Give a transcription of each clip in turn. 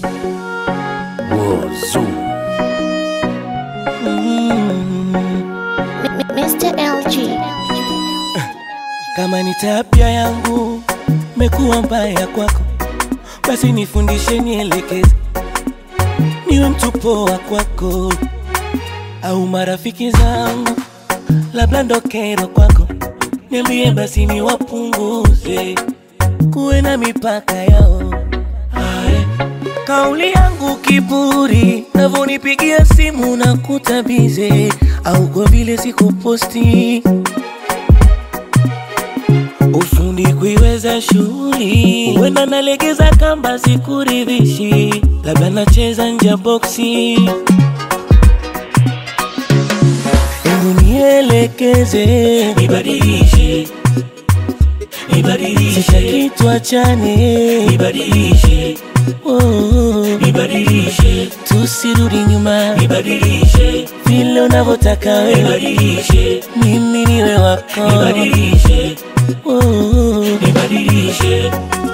Wozu. Mr. LG. Kama ni tabia yangu mekuwa mbaya kwako, basi nifundishe, nielekeze, niwe mtu poa kwako, au marafiki zangu labda ndo kero kwako, niambie basi niwapunguze, kuwe na mipaka yao. Ae. Kauli yangu kiburi, navonipigia simu na kutabize, au kwa vile sikuposti ufundi kuiweza shughuli, huenda nalegeza kamba sikuridhishi, labda nacheza nje boksi. Hebu nielekeze, nibadilishe, nibadilishe, sitaki tuachane, nibadilishe, oh, nibadilishe, tusirudi nyuma, nibadilishe, vile unavyotaka wewe, nibadilishe, mimi niwe wako, nibadilishe, oh, nibadilishe.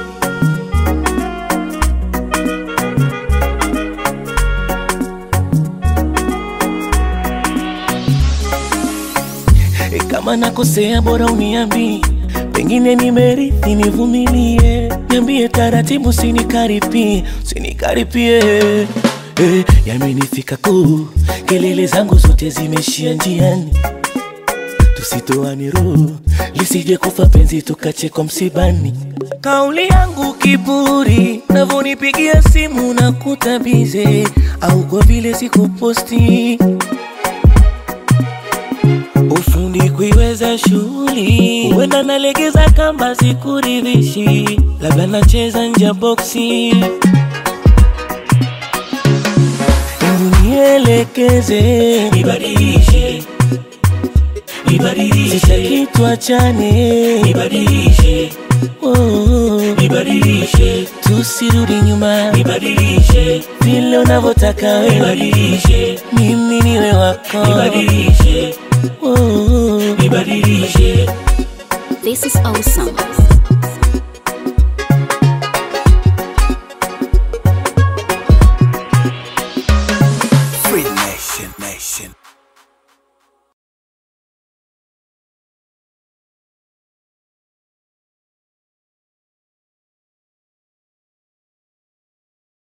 E, kama nakosea bora uniambi, pengine nimerithi, nivumilie, niambie taratibu, sinikaripie, sinikaripie. E, yamenifika kuu, kelele zangu zote zimeishia njiani, tusitoane roho, lisije kufa penzi tukachekwa msibani. Kauli yangu kiburi, navonipigia simu na kutabize, au kwa vile sikuposti ufundi kuiweza shughuli, huenda nalegeza kamba sikuridhishi, labda nacheza nje boksi. Hebu nielekeze, nibadilishe, nibadilishe, sitaki tuachane, nibadilishe, oh, nibadilishe, tusirudi nyuma, nibadilishe, vile unavyotaka wewe, nibadilishe, mimi niwe wako, nibadilishe, oh, nibadilishe. This is awesome. Free Nation Nation.